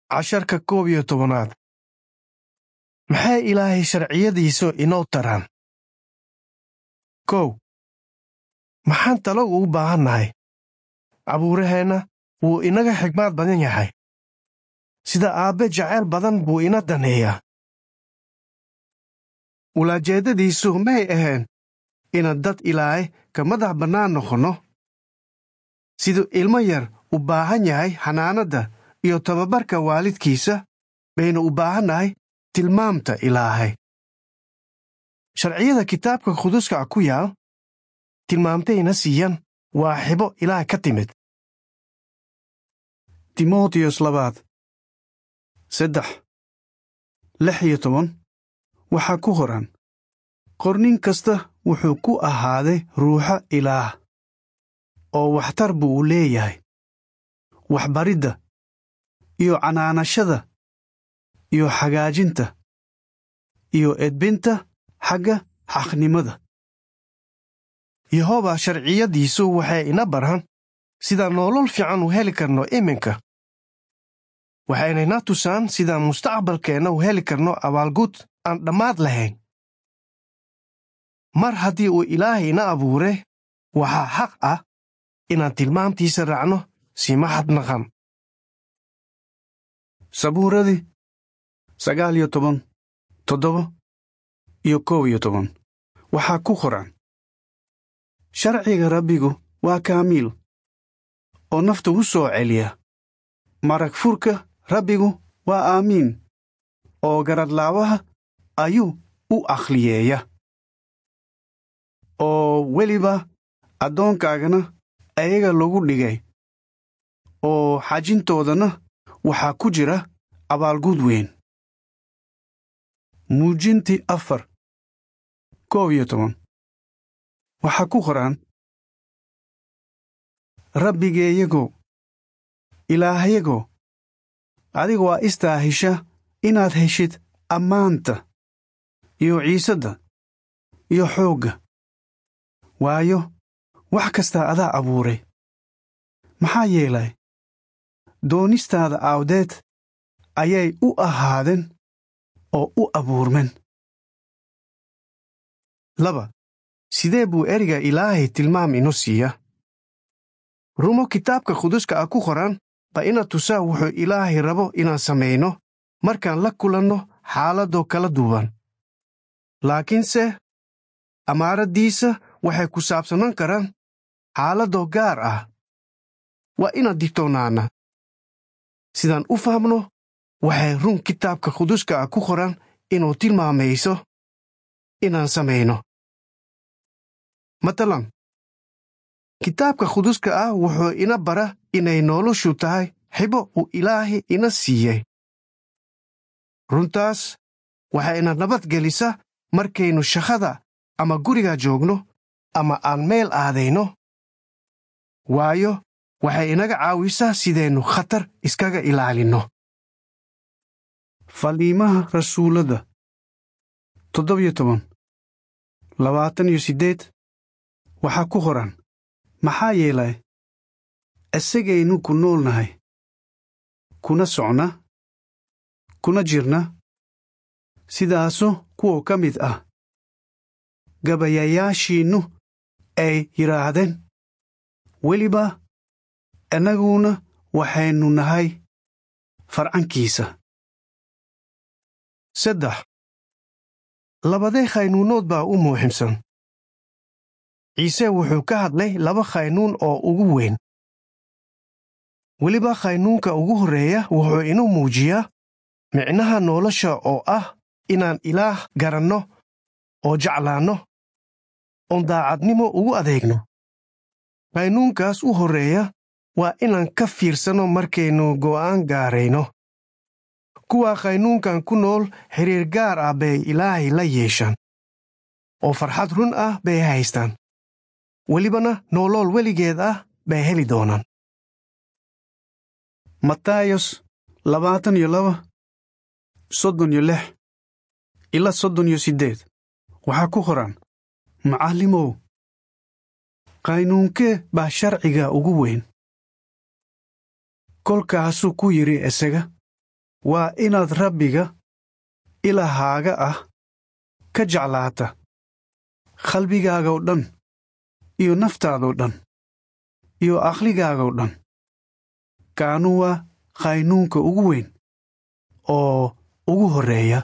casharka koob iyo tobanaad maxay ilaahay sharciyadiisu inoo taraan kow maxaan talo ugu baahannahay abuuraheenna wuu inaga xigmaad badan yahay sida aabbe jacayl badan buu ina daneeyaa ulaajeeddadiisu may ahayn inaan dad ilaahay ka madax bannaan noqonno siduu ilmo yar u baahan yahay xanaanadda iyo tababarka waalidkiisa baynu u baahannahay tilmaamta ilaahay sharciyada kitaabka quduska ah ku yaal tilmaamtayna siiyan waa xibo ilaah ka timid timotiyos labaad saddex lix iyo toban waxaa ku qoran qornin kasta wuxuu ku ahaaday ruuxa ilaah oo waxtar buu u leeyahay waxbaridda iyo canaanashada iyo xagaajinta iyo edbinta xagga xaqnimada yehoba sharciyadiisu waxay ina baraan sidaan nolol fiican u heli karno iminka waxaynayna tusaan sidaan mustaqbalkeenna u heli karno abaalgud aan dhammaad lahayn mar haddii uu ilaahay ina abuuray waxaa xaq ah inaan tilmaamtiisa raacno si maxadnaqan sabuuradii sagaal iyo toban toddoba iyo kow iyo toban waxaa ku qoran sharciga rabbigu waa kaamiil oo nafta u soo celiya marag furka rabbigu waa aamiin oo garadlaawaha ayuu u akhliyeeya oo weliba addoonkaagana ayaga lagu dhigay oo xajintoodana waxaa ku jira abaalgud weyn muujintii afar koob iyo toban waxaa ku qoran rabbigeeyagow ilaahyagow adiga waa istaahisha inaad heshid ammaanta iyo ciisadda iyo xoogga waayo wax kastaa adaa abuuray maxaa yeelay doonistaada aawdeed ayay u ahaadeen oo u abuurmeen laba sidee buu ereyga ilaahay tilmaam inu siiya rumo kitaabka quduska ah ku qoran ba ina tusaa wuxuu ilaahay rabo inaan samayno markaan la kulanno xaaladoo kala duwan laakiinse amaaraddiisa waxay ku saabsanaan karaan xaaladoo gaar ah waa inaan digtoonaana sidaan u fahmno waxay run kitaabka quduska ah ku qoran inuu tilmaamayso inaan samayno matalan kitaabka quduska ah wuxuu ina bara inay noloshu tahay xibo uu ilaahay ina siiyey runtaas waxay ina nabadgelisa markaynu shaqada ama guriga joogno ama aan meel aadayno waayo waxay inaga caawisaa sidaynu khatar iskaga ilaalinno faliimaha rasuuladda toddobiyo toban labaatan iyo siddeed waxaa ku qoran maxaa yeelay isagaynu ku noolnahay kuna socna kuna jirna sidaasu kuwa ka mid ah gabayayaashiinnu ay yidhaahdeen weliba innaguna waxaynu nahay farcankiisa saddex labadee khaynuunood baa u muuximsan ciise wuxuu ka hadlay laba khaynuun oo ugu weyn weliba khaynuunka ugu horreeya wuxuu inuu muujiyaa micnaha nolosha oo ah inaan ilaah garanno oo jeclaanno oon daacadnimo ugu adeegno khaynuunkaas u horreeya waa inaan ka fiirsanno markaynu go'aan gaarayno kuwa khaynuunkan ku nool xiriir gaar ah bay ilaahay la yeeshaan oo farxad run ah bay haystaan welibana noolool weligeed ah bay heli doonaan matayos labaatan iyo laba soddon iyo lix ilaa soddon iyo siddeed waxaa ku qoran macallimow qaynuunkee baa sharciga ugu weyn kolkaasuu ku yidhi isaga waa inaad rabbiga ilahaaga ah ka jeclaata qalbigaagoo dhan iyo naftaadoo dhan iyo aqligaagoo dhan kaanu waa qaynuunka ugu weyn oo ugu horreeya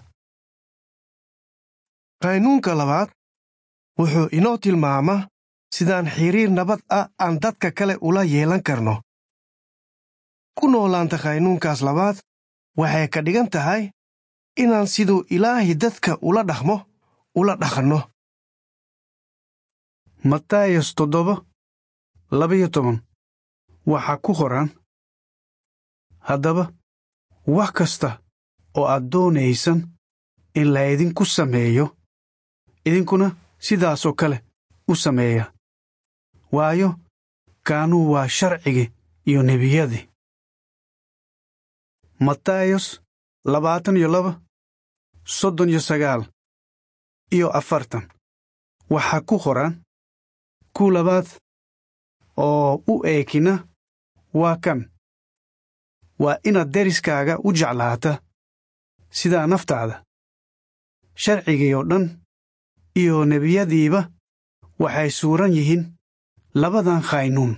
qaynuunka labaad wuxuu inoo tilmaamaa sidaan xiriir nabad ah aan dadka kale ula yeelan karno ku noolaanta qaynuunkaas labaad waxay ka dhigan tahay inaan siduu ilaahay dadka ula dhaqmo ula dhaqanno matayas toddoba labayo toban waxaa ku qoran haddaba wax kasta oo aad doonaysan in laydinku sameeyo idinkuna sidaasoo kale u sameeya waayo kaanuu waa sharcigii iyo nebiyadii matayos labaatan iyo laba soddon iyo sagaal iyo afartan waxaa ku qoran ku labaad oo u eekina waa kan waa inaad deriskaaga u jeclaata sidaa naftaada sharcigii oo dhan iyo nebiyadiiba waxay suuran yihiin labadan khaynuun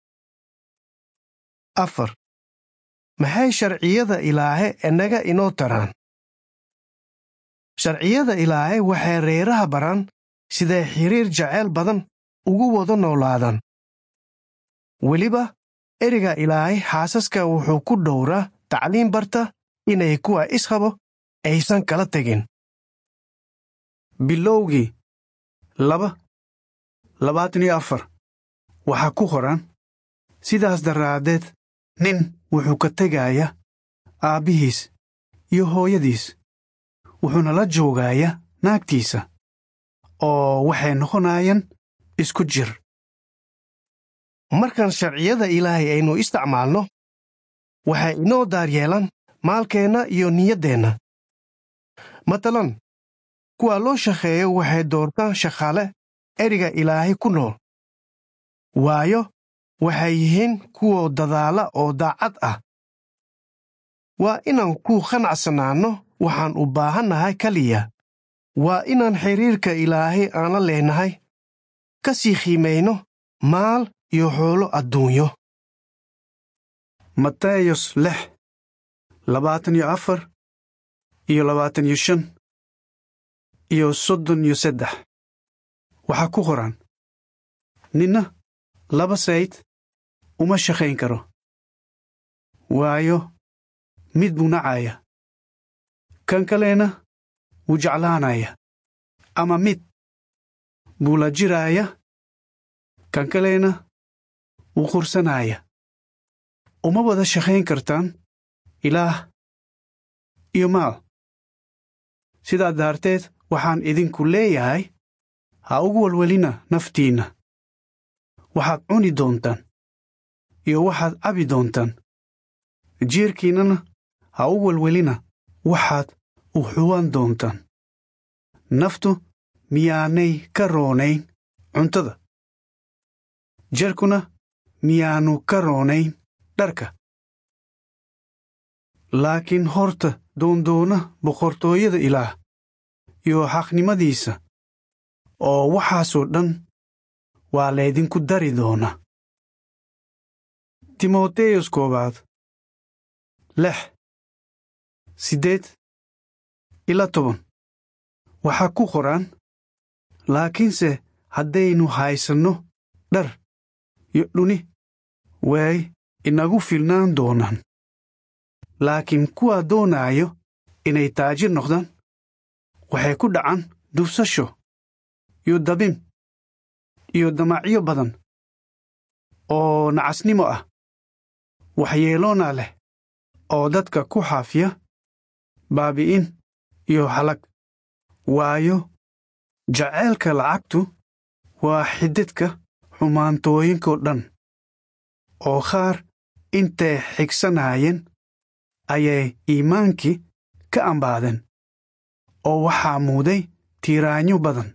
afar maxay sharciyada ilaahe innaga inoo taraan sharciyada ilaahe waxay reeraha baraan siday xiriir jaceyl badan ugu wada noolaadaan weliba ereyga ilaahay xaasaska wuxuu ku dhowraa tacliim barta inay kuwa isqabo aysan kala tegin bilowgii laba labaatan iyo afar waxaa ku qoran sidaas daraaddeed nin wuxuu ka tegaaya aabbihiis iyo hooyadiis wuxuuna la joogaaya naagtiisa oo waxay noqonayaan isku jir markaan sharciyada ilaahay aynu isticmaalno waxay inoo daaryeelaan maalkeenna iyo niyaddeenna matalan kuwa loo shaqeeyo waxay doortaan shaqaale ereyga ilaahay ku nool waayo waxay yihiin kuwa dadaala oo daacad ah waa inaan ku qanacsanaanno waxaan u baahannahay keliya waa inaan xiriirka ilaahay aan la leenahay ka sii qiimayno maal iyo xoolo adduunyo matayos lix labaatan iyo afar iyo labaatan iyo shan iyo soddon iyo saddex waxaa ku qoran ninna laba sayd uma shaqayn karo waayo mid buu nacaya kan kalena wuu jeclaanaya ama mid buu la jiraaya kan kalena wuu qursanaya uma wada shaqayn kartaan ilaah iyo maal sidaa daarteed waxaan idinku leeyahay ha ugu welwelina naftiinna waxaad cuni doontaan iyo waxaad cabi doontaan jiirkiinnana ha u welwelina waxaad u xuwan doontaan naftu miyaanay ka roonayn cuntada jerkuna miyaannu ka roonayn dharka laakiin horta doondoona boqortooyada ilaah iyo xaqnimadiisa oo waxaasoo dhan waa laydinku dari doona timoteyos koowaad lix siddeed ila toban waxaa ku qoran laakiinse haddaynu haysanno dhar iyo dhuni way inagu filnaan doonaan laakiin kuwaa doonaayo inay taajir noqdaan waxay ku dhacaan dufsasho iyo dabin iyo damacyo badan oo nacasnimo ah waxyeeloona leh oo dadka ku xaafiya baabi'in iyo halag waayo jaceylka lacagtu waa xididka xumaantooyinkoo dhan oo qaar intay xigsanaayeen ayay iimaankii ka ambaadeen oo waxaa muuday tiiraanyo badan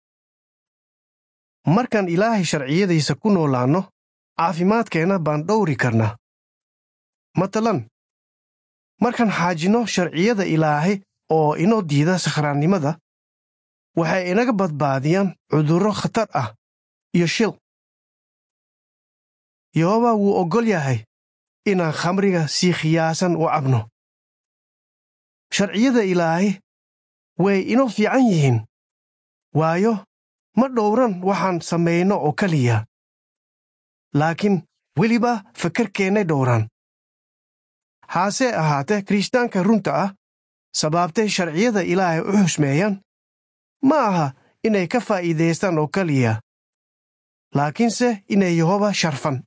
markaan ilaahay sharciyadiisa ku noolaanno caafimaadkeenna baan dhowri karnaa matalan markaan xaajinno sharciyada ilaahay oo inoo diida sakhraannimada waxay inaga badbaadiyaan cudurro khatar ah iyo shil yehooba wuu oggol yahay inaan khamriga si khiyaasan u cabno sharciyada ilaahay way inoo fiican yihiin waayo ma dhowran waxaan samayno oo keliya laakiin weliba fakarkeennay dhowraan haase ahaatee kirishtaanka runta ah sababtay sharciyada ilaahay u xusmeeyaan ma aha inay ka faa'iidaystaan oo keliya laakiinse inay yehoba sharfan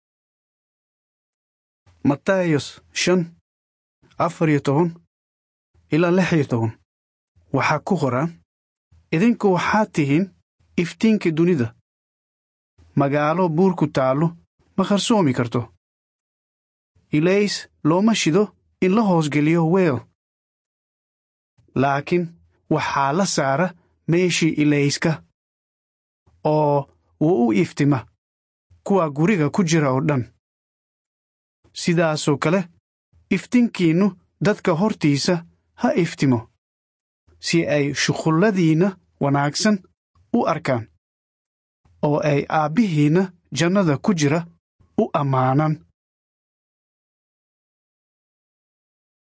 matayos shan afar iyo toban ilaa lix iyo toban waxaa ku qoran idinku waxaad tihiin iftiinka dunida magaalo buur ku taallo ma qarsoomi karto ilays looma shido in la hoosgeliyo weel laakiin waxaa la saara meeshii ilayska oo wuu u iftima kuwa guriga ku jira oo dhan sidaasoo kale iftiinkiinnu dadka hortiisa ha iftimo si ay shuqulladiinna wanaagsan u arkaan oo ay aabbihiinna jannada ku jira u ammaanaan